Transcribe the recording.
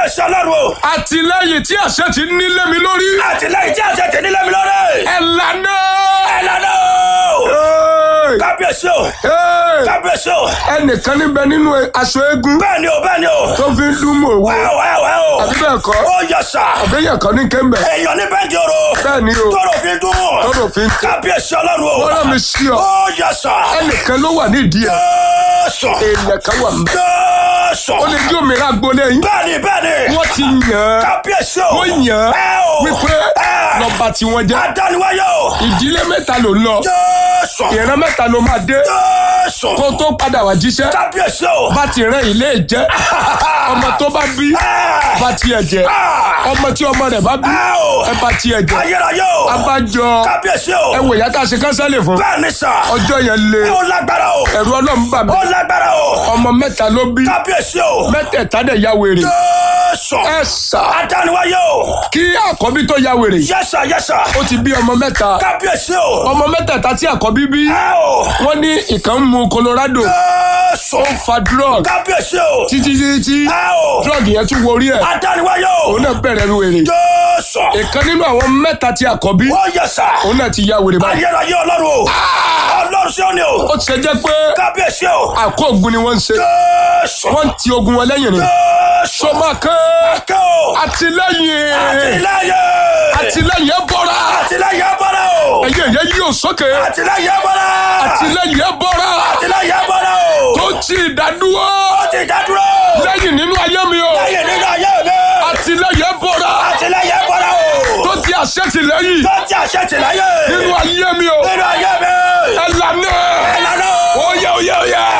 kábíyèsí ọlọ́run o. àtìlẹ́yìn tí àṣẹ ti nílé mi lórí àtìlẹ́yìn tí àṣẹ tẹ̀ nílẹ̀ mi lórí. ẹ lànà. ẹ lànà o. Hey! kábíyèsí o. Hey! kábíyèsí o. ẹnìkan níbẹ̀ nínú aṣọ eégún bẹ́ẹ̀ ni o bẹ́ẹ̀ ni o. tó fi ń dún mọ̀ owó wẹ́ o wẹ́ o wẹ́ o. àbí bẹ́ẹ̀ kọ́ ó yẹ sà. àbẹ́yẹ̀ kan ní kéńbẹ̀ èèyàn ní bẹ́ẹ̀ di oro. bẹ́ẹ̀ ni o tọrọ fi dún. tọ́rọ̀ fi ń tẹ̀ kábíyèsí ọlọ́run o. wọ́n rán mi sí ọ ó yẹ sà. ẹnìkan ló wà nídìí ẹ̀ jésù. èèyàn kan wà mẹ́ jésù. ó lè jí òmìnira gbolé yín bẹ́ẹ̀ ni bẹ́ẹ̀ ni. wọ́n ti yàn án kábíyèsí o. wọ́n yàn ẹ án o. wípé ẹ. lọ́ba tí wọ́n jẹ́ adániwáyé o. ìdílé mẹ́ta ló ń lọ jésù. ìran mẹ́ta ló máa dé jésù. kó tó padà wá jíṣẹ́ kábíyèsí o. bá ti rán ilé jẹ́ ọmọ tó bá bí ẹ. bá tiẹ̀ jẹ́ Ah. ọmọ tí ọmọ rẹ̀ bá bí ẹ o. ẹ bá tiẹ̀ jẹ́ ayérayé o. abájọ kábíyèsí o. ẹ wò ìyá tá a ṣe kánsẹ́lì fún bẹ́ẹ̀ ni sà. ọjọ́ yẹn lé ó lágbára o. ẹ̀rù ọlọ́run bà mí ó lágbára o. ọmọ mẹ́ta ló bí kábíyèsí o. mẹ́tẹ̀ẹ̀ta dẹ̀ ya wèrè jésù. ẹ sà adániwáyé o. kí àkọ́bí tó ya wèrè yẹ́sà yẹ́sà. ó ti bí ọmọ mẹ́ta kábíyèsí o. ọmọ mẹ́tẹ̀ẹ̀ta tí àkọ́bí bí ẹ o. wọ́n ní ìkan ń mu Colorado jésù. ó ń fa drug kábíyèsí o. títí títí ẹ o. drug yẹn tún worí ẹ̀ adániwáyé o. òun náà bẹ̀rẹ̀ wèrè jésù. ìkan nínú àwọn mẹ́ta tí àkọ́bí ó yẹ́sà. òun náà ti ya wèrè báyìí ayérayé ọlọ́run o. ọlọ́run sí òní o. ó ti ṣe jẹ́ pé kábíyèsí o. àkóògùn ni wọ́n ń ṣe jésù. wọ́n ń ti ogun wọn lẹ́yìn ni jésù. sọmọ kan kẹ́ o. àtìlẹ́yìn àtìlẹ́yìn. àtìlẹ́yìn ẹ bọ́ra àtìlẹ́yìn bọ́lá o. ẹ̀yẹ ẹ̀yẹ yóò sókè àtìlẹ́yìn bọ́lá. àtìlẹ́yìn ẹ bọ́ra àtìlẹ́yìn bọ́lá o. tó ti dádúró ó ti dádúró. lẹ́yìn nínú ayé mi o lẹ́yìn nínú ayé mi. àtìlẹ́yìn ẹ bọ́ra àtìlẹ́yìn bọ́lá o. tó ti àṣẹ tìlẹ́yìn tó ti àṣẹ tìlẹ́yìn. nínú ayé mi o nínú ayé mi. ẹ lànà ẹ lànà o. ó yẹ ó yẹ ó yẹ.